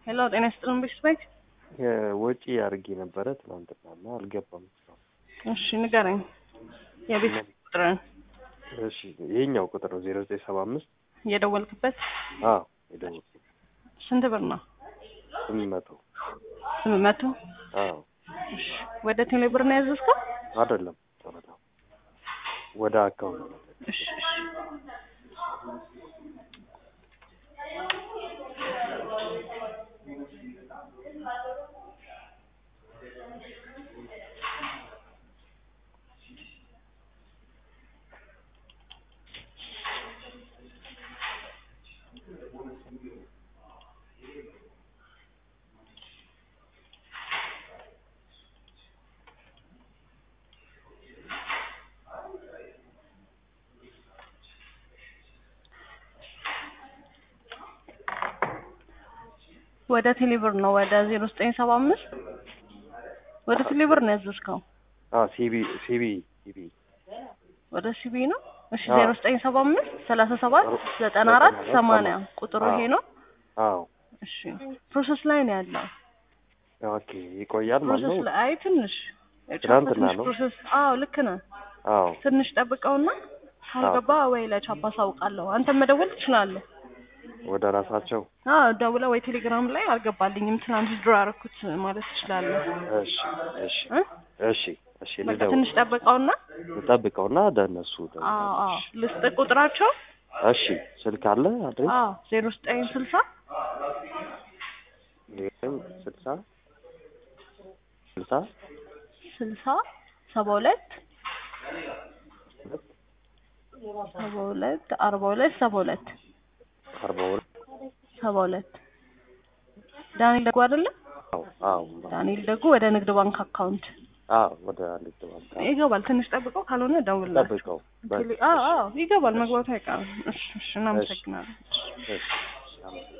ሄሎ ጤና ይስጥልን ቤተሰቦች። ወጪ አድርጌ ነበረ ትናንትና እና አልገባም። እሺ ንገረኝ የቤት ቁጥርን እሺ ይሄኛው ቁጥር ነው ዜሮ ዘጠኝ ሰባ አምስት የደወልክበት አዎ የደወልኩት ስንት ብር ነው? ስምንት መቶ ስምንት መቶ አዎ እሺ ወደ ቴሌ ብር ነው ያዘዝከው? አይደለም ጨረታ ወደ አካውንት እሺ እሺ ወደ ቴሌብር ነው ወደ ዜሮ ዘጠኝ ሰባ አምስት ወደ ቴሌብር ነው ያዘዝከው? አዎ ሲቢ ሲቢ ሲቢ ወደ ሲቢ ነው። እሺ አዎ። ዜሮ ዘጠኝ ሰባ አምስት ሰላሳ ሰባት ዘጠና አራት ሰማንያ ቁጥሩ ይሄ ነው። አዎ እሺ ፕሮሰስ ላይ ነው ያለው። ኦኬ ይቆያል ማለት ፕሮሰስ ነው። ላይ አይ ትንሽ ትናንትና ትንሽ ነው? ፕሮሰስ አዎ ልክ ነህ። አዎ ትንሽ ጠብቀውና ካልገባ ወይ ለቻፓ አሳውቃለሁ። አንተም መደወል ትችላለህ። ወደ ራሳቸው አዎ ደውለህ ወይ ቴሌግራም ላይ አልገባልኝም ትናንት ድሮ አደረኩት ማለት ትችላለህ። እሺ እሺ እ? እሺ እሺ በቃ ልደውል ትንሽ ጠብቀውና ልጠብቀውና ደነሱ አዎ አዎ ልስጥ ቁጥራቸው እሺ ስልክ አለ አድሬስ አዎ ዜሮ ዘጠኝ ስልሳ ዜሮ ስልሳ ስልሳ ስልሳ ሰባ ሁለት ሰባ ሁለት አርባ ሁለት ሰባ ሁለት አርባ ሁለት ሰባ ሁለት ዳንኤል ደጉ አይደለ? አዎ አዎ ዳንኤል ደጉ ወደ ንግድ ባንክ አካውንት አዎ ወደ ንግድ ባንክ ይገባል። ትንሽ ጠብቀው ካልሆነ ደውልላቸው። ጠብቀው ቴሌ- አዎ አዎ ይገባል፣ መግባቱ አይቀርም። እሺ እሺ እናመሰግናለን። እሺ አመሰግናለሁ።